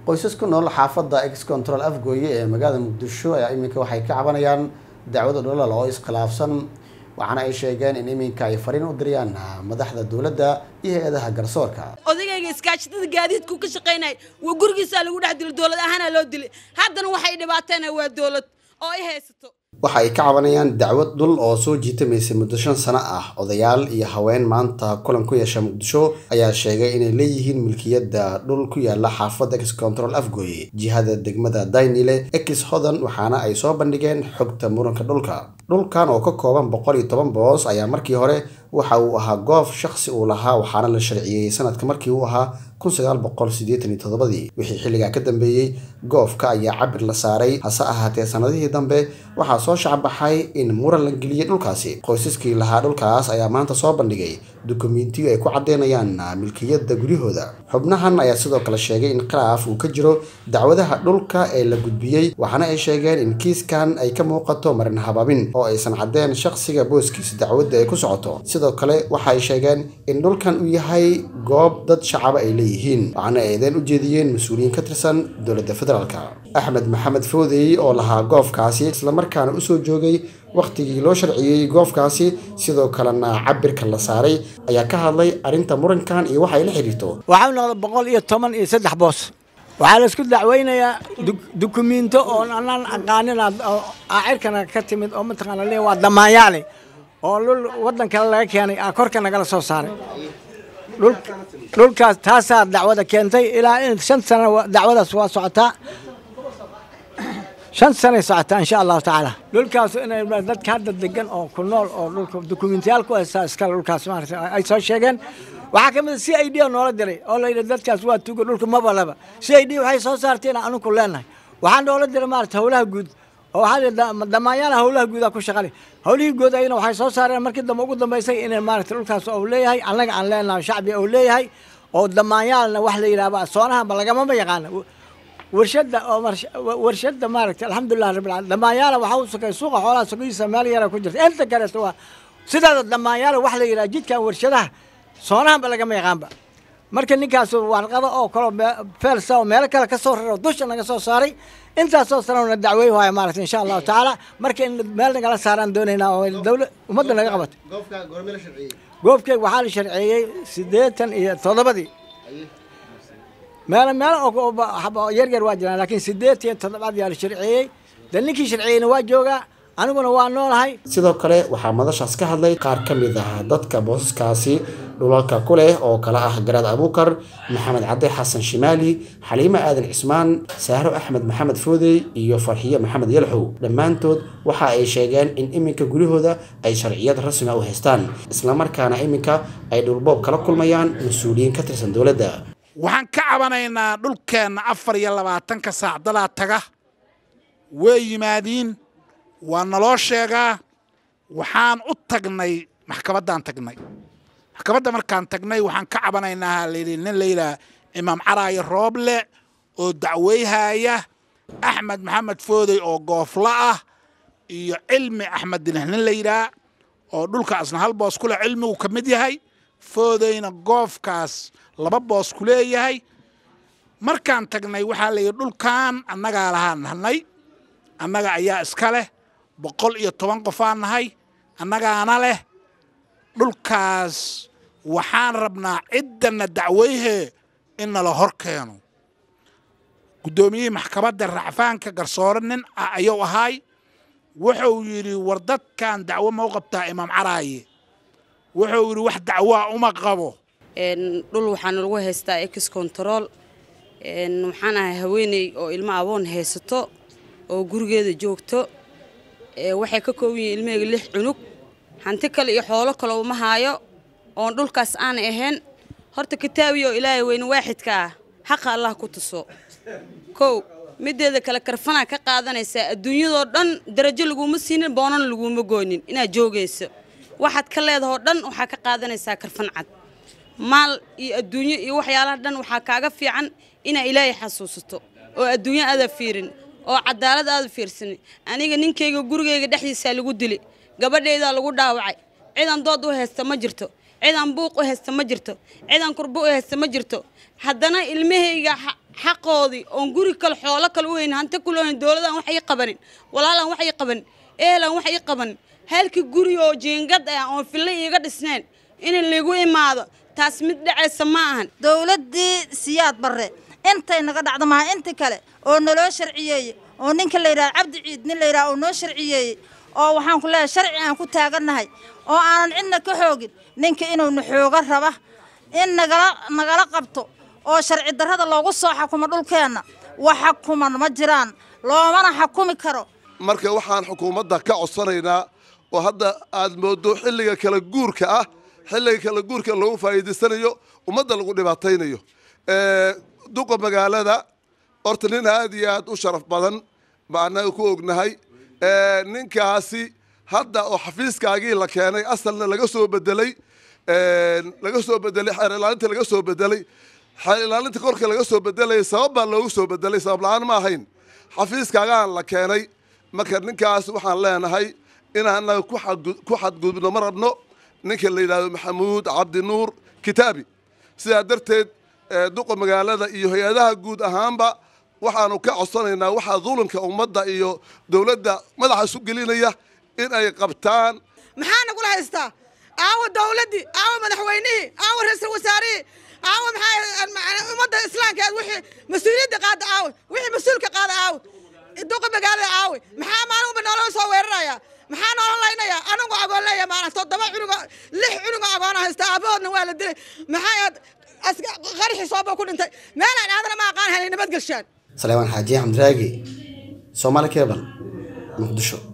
qoysas ku nool xaafadda ex control afgooye ee magaalada muqdisho ayaa iminka waxay ka cabanayaan dacwada dholal oo iskhilaafsan waxaana ay sheegeen in iminka ay fariin u diriyaan madaxda dowladda iyo hay-adaha garsoorka odagayga iskaashatada gaadiidku ka shaqaynay waa gurigiisaa lagu dhex dilo dowlad ahaana loo dilay haddana waxay dhibaateena waa dowlad oo ay haysato waxa ay ka cabanayaan dacwad dhul oo soo jiitamaysay muddo shan sano ah odayaal iyo haween maanta kulan ku yeesha muqdisho ayaa sheegay inay leeyihiin milkiyadda dhul ku yaala xaafadda ex control afgooye jihada degmada daynile ex hodan waxaana ay soo bandhigeen xogta muranka dhulka dhulkan oo ka kooban boqol iyo toban boos ayaa markii hore waxa uu ahaa goof shakhsi uu lahaa waxaana la sharciyeeyey sanadka markii uu ahaa kun sagaal boqol siddeetan iyo toddobadii wixii xilligaa ka dambeeyey goofka ayaa cabir la saaray hase ahaatee sanadihii dambe waxaa soo shacbaxay in muran la geliyey dhulkaasi qoysaskii lahaa dhulkaas ayaa maanta soo bandhigay dukumentiyo ay ku caddeynayaan milkiyadda guryahooda xubnahan ayaa sidoo kale sheegay in khilaaf uu ka jiro dacwadaha dhulka ee la gudbiyey waxaana ay sheegeen in kiiskan ay ka muuqato marin hababin oo aysan caddeen shakhsiga booskiisa dacwadda ay ku socoto sidoo kale waxa ay sheegeen in dhulkan uu yahay goob dad shacaba ay leeyihiin waxaana ay eedeen u jeediyeen mas-uuliyiin ka tirsan dowladda federaalka axmed maxamed foodey oo lahaa goofkaasi islamarkaana usoo joogay wakhtigii loo sharciyey goofkaasi sidoo kalena cabirka la saaray ayaa ka hadlay arrinta murankan iyo waxa ay la xiriirto waxau noqday boqol iyo toban iyo saddex boos waxaa laisku dacweynayaa dukumiinto oo anaan aqaanin aacirkana ka timid oo mataqaana le waa damaanyaale oo dhul waddan kale laga keenay aa korka nagala soo saaray dhulkaas taasaa dacwada keentay ilaa in shan sano dacwadaas waa socotaa shan sanay socotaa insha allahu tacaala dhulkaas inay dadka hadda degan oo ku nool oo dhulka dukumentiyaal ku haystaa iskale dhulkaas maarata ay soo sheegeen waxaa ka mid a c i d oo noola diray oo la yidhi dadkaas waa tuga dhulka mabalaba c i d waxay soo saarteen anugu leenahay waxaa noola diray maarata howlaha guud oo waxaa damaanyaana howlaha guudaa ku shaqale howlihii guud ayna waxay soo saareen markii dambe ugu dambaysay inay maarata dhulkaas uu leeyahay annaga aan leenahay shacbi uu leeyahay oo damaanyaalna wax la yidhahba soonahanba lagamama yaqaana warshada oo warshada maaragtay alxamdulilah rabbil alamin damaanyaala waxaa u sokay suuqa xoolaha sokihiisa meel yara ku jirta inta kaleeto waa sidaada damaanyaala wax la yidhaha jidkan warshadaha soonahanba lagama yaqaanba marka ninkaas warqado oo kaloo feelsa oo meelo kale ka soo raro dusha naga soo saaray intaasoo sanana dacwey waaya maaragtay insha allahu tacaala marka in meel nagala saaraan doonaynaa oo dawla ummadda naga qabato goobkeeg waxaa la sharceeyey siddeetan iyo toddobadii meelo meelo yar yar waa jiraan laakiin siddeetan iyo toddobaad yaa la sharceeyey de ninkii sharceeyeyna waa joogaa aniguna waa noolahay sidoo kale waxaa madashaas ka hadlay qaar ka mid ah dadka boosaskaasi dhulalka ku leh oo kala ah garaad abuukar maxamed cadde xasan shimaali xaliimo aadan cismaan saaro axmed maxamed foodey iyo farxiyo maxamed yalxow dhammaantood waxa ay sheegeen in iminka guryahooda ay sharciyad rasmi u haystaan islamarkaana iminka ay dhulboob kala kulmayaan mas-uuliyiin ka tirsan dowladda waxaan ka cabanaynaa dhulkeenna afar iyo labaatanka saac dadaa taga way yimaadiin waa naloo sheegaa waxaan u tagnay maxkamaddaan tagnay maxkamadda markaan tagnay waxaan ka cabanaynaa layidhi nin layidhaha imaam caraayo rooble oo dacweyhaaya axmed maxamed foodey oo goofla ah iyo cilmi axmed dineh nin la yidhaha oo dhulkaasna hal boos ku leh cilmigu ka mid yahay foodeyna goofkaas laba boos ku leeyahay markaan tagnay waxaa layidhi dhulkan annagaa lahaa nahnay annaga ayaa iska leh boqol iyo toban qofaan nahay annagaana leh dhulkaas waxaan rabnaa ciddana dacweyhee in nala hor keeno guddoomiyihii maxkamadda racfaanka garsoore nin ah ayuu ahaay wuxuu yidhi war dadkan dacwo ma u qabtaa imaam caraaye wuxuu yidhi wax dacwoa uma qabo dhul waxaana lagu haystaa ex control waxaan ahay haweeney oo ilmo aboon haysato oo gurigeeda joogto waxay ka kooban yihiin ilmaheyga lix cunug hanti kale iyo xoolo kale uma haayo oon dhulkaas aanay ahayn horta kitaabiya oo ilaahay weyne waaxidka ah xaqa allah ku tuso kow mideeda kale karfanaa ka qaadanaysaa adduunyadoo dhan darajo laguma siinin boonana laguma goonin inaad joogayso waxaad ka leedahoo dhan waxaa ka qaadanaysaa karfan cad maal iyo adduunyo iyo waxyaalaha dhan waxaa kaaga fiican inaa ilaahay xasuusato oo adduunyo aada fiirin oo cadaalad aada fiirsanin aniga ninkayga gurigayga dhexdiisaa lagu dili gabadhaydaa lagu dhaawacay cidan dood u haysta ma jirto cidaan buuq u haysta ma jirto cidaan kurbo u haysta ma jirto haddana ilmahayga xa- xaqoodii oon guri kale xoolo kale u hayn hanti kule hayn dowladaan wax ii qabanin walaalaan wax ii qabanin ehelaan wax ii qabanin halkii guri oo jiingad ah oon fille iiga dhisnayn in ligu imaado taas mid dhacaysa ma ahan dowladdii siyaad barre intay naga dhacdo maha inta kale oo naloo sharciyeeyey oo ninka la yidhaha cabdi ciid nin la yidhaha oo noo sharciyeeyey oo waxaan ku leeyahay sharci aan ku taagannahay oo aanan cidna ka xoogin ninka inuuna xooga raba in nagala nagala qabto oo sharci darrada loogu soo xakumo dhulkeenna wax xakuman ma jiraan loomana xakumi karo marka waxaan xukuumadda ka codsanaynaa oo hadda aad moodo xilliga kala guurka ah xilliga kala guurka lagu faa'iidaysanayo ummadda lagu dhibaataynayo Eh, duqa magaalada horta nin aad iyo aad u sharaf badan baa annaga ku ognahay Eh, ninkaasi hadda oo xafiiskaagii la keenay asalna laga soo bedelay Eh, laga soo bedelay xeer ilaalinta laga soo bedelay xeer ilaalinta korka laga soo bedelay sabab baa loogu soo bedelay sabab la-aan ma ahayn xafiiskaagaan la keenay marka ninkaas waxaan leenahay inaan annaga ku xadgu- ku xadgudubno ma rabno ninka la yidhahdo maxamuud cabdi nuur kitaabi sidaa darteed eh, duqa magaalada iyo hay-adaha guud ahaanba waxaanu ka codsanaynaa waxaa dulunka ummadda iyo dowladda madaxa isu gelinaya in ay qabtaan maxaa nagula haystaa aawa dawladdii aawa madaxweynihii aawa ra-iisul wasaarihii aawa maxaa ummadda islaamkeed wixii mas-uuliyadda qaada aawe wixii mas-uulka qaada aawe duqa magaalada aawe maxaa maalinba nooloo soo weeraraya maxaa noola laynaya anigu agoon leeya maalin toddoba cunugo lix cunugo agoona haysta aabahoodna waa la dilay maxaa qarxi sooba ku dhintay meelaan aadana ma aqaan helay nabadgelshaan saleemaan xaaji xamdiraagi soomaali cable muqdisho